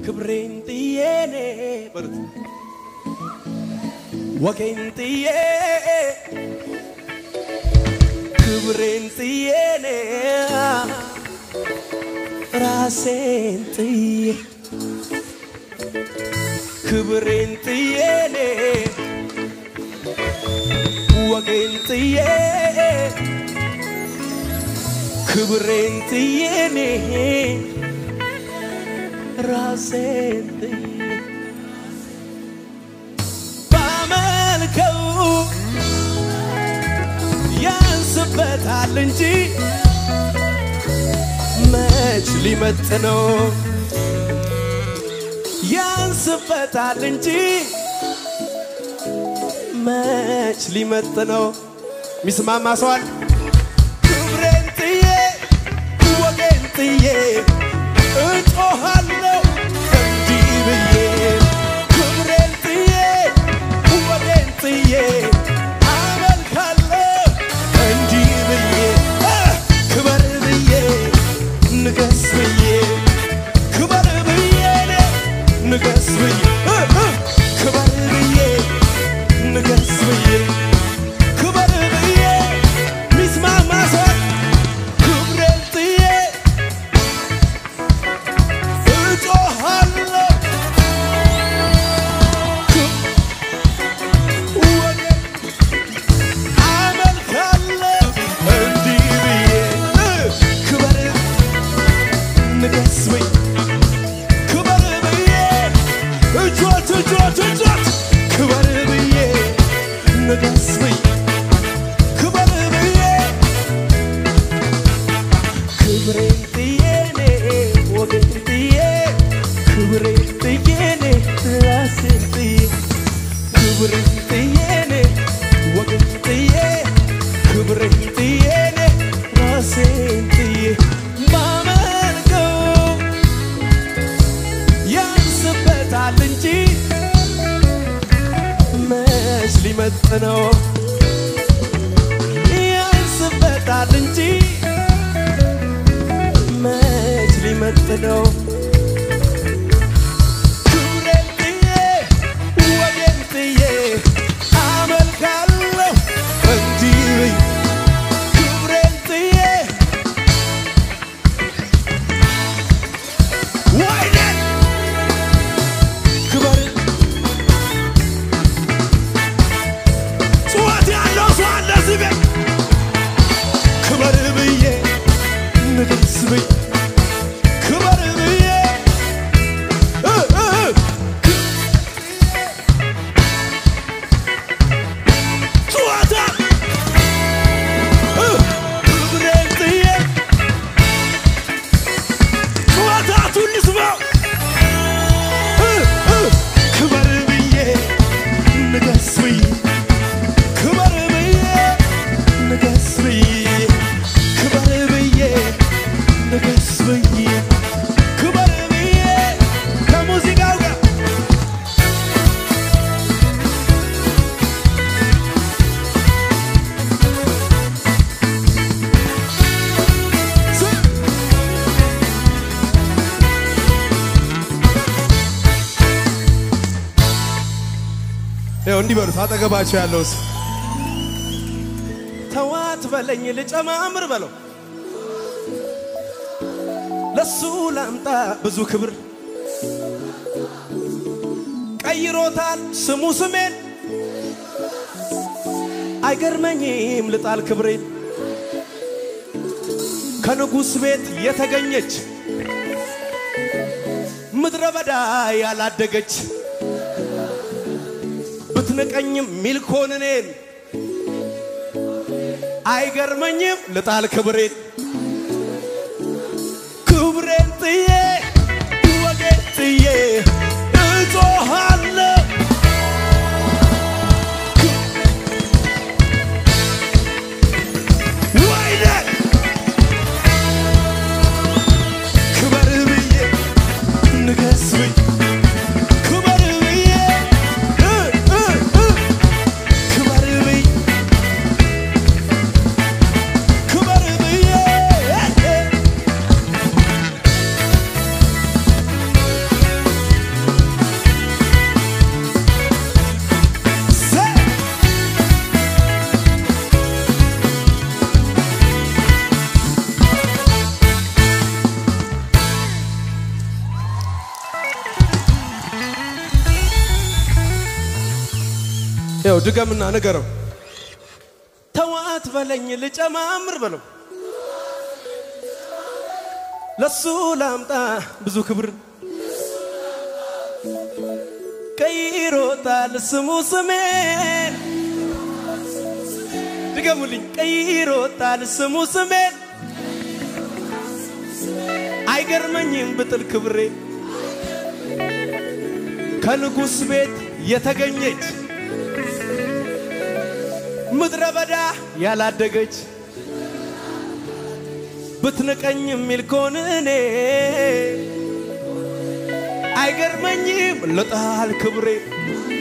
ክብሬን ጥዬ እኔ በሉት ወጌን ጥዬ ክብሬን ጥዬ እኔ ራሴን ጥዬ ክብሬን ጥዬ እኔ ወጌን ጥዬ ክብሬን ጥዬ እኔ ራሴን ጥዬ ባመልከው ያንስበታል እንጂ መች ሊመጥነው ያንስበታል እንጂ መች ሊመጥነው ሚስማማ ሰዋል ክብሬን ጥዬ ወጌን ጥዬ እጮሃለሁ እንዲህ ብዬ ክብሬን ጥዬ ወጌን ጥዬ አመልካለሁ እንዲህ ብዬ እ ክበር ብዬ ንገስ ብዬ ክበር ብዬ እኔ ንገስ ብዬ እ እ ክበር ብዬ ንገስ ብዬ ክበር ብዬ ሚስማማ ሰው ክብሬን ጥዬ እጮሃለሁ ወደ አመልካለሁ እንዲህ ብዬ እ ክበር ንገስ ብዬ ክበር ብዬ እጆት እጆት እጆት ክበር ብዬ ንገስ ብዬ ክበር ብዬ ክብሬን ጥዬ እኔ ወገን ጥዬ ክብሬን ጥዬ እኔ ራሴን ጥዬ ክብሬን ጥዬ እኔ ወገን ጥዬ ክብሬን ጥዬ እኔ ራሴን ጥዬ ማመልከው ያንስበታል እንጂ መች ሊመጥነው ያንስበታል እንጂ መች ሊመጥነው ክብሬን ጥዬ ወጌን ጥዬ አመልካለሁ እንዲህ ብዬ ክብሬን ጥዬ ወይኔ ክበር ጩኸት ያለው ሰው አለ እዚህ ቤት ክበር ብዬ ንገስ ብዬ ክበር ብዬ እ እ እ ጩኸታ እ ክብሬን ጥዬ ጩኸታቱን ልስማው እ እ ክበር ብዬ ንገስ ብዬ ክበር ብዬ ንገስ ብዬ ክበር ብዬ ንገስ ብዬ ክበር ብዬ ከሙዚቃው ጋር ስ- ይኸው እንዲህ በሉት አጠገባቸው ያለው ሰው ተዋት በለኝ ልጨማምር በለው ለሱ ላምጣ ብዙ ክብር ቀይሮታል ስሙ ስሜን አይገርመኝም ልጣል ክብሬን ከንጉሥ ቤት የተገኘች ምድረ በዳ ያላደገች ብትንቀኝም ሚልኮን እኔን አይገርመኝም ልጣል ክብሬን ክብሬን ጥዬ ወጌን ጥዬ እጮሃለሁ ወይኔ ክበር ብዬ ንገስ ብዬ ክበር ብዬ እ እ እ ክበር ብዬ ክበር ብዬ ያው ድገምና ንገረው። ተዋት በለኝ ልጨማምር በለው ለሱ ላምጣ ብዙ ክብር ቀይሮታል ስሙ ስሜን ድገሙልኝ ቀይሮታል ስሙ ስሜን አይገርመኝም ብጥል ክብሬ ከንጉሥ ቤት የተገኘች ምድረ በዳ ያላደገች ብትንቀኝ የሚል ከሆነ እኔ አይገርመኝም ልጣል ክብሬ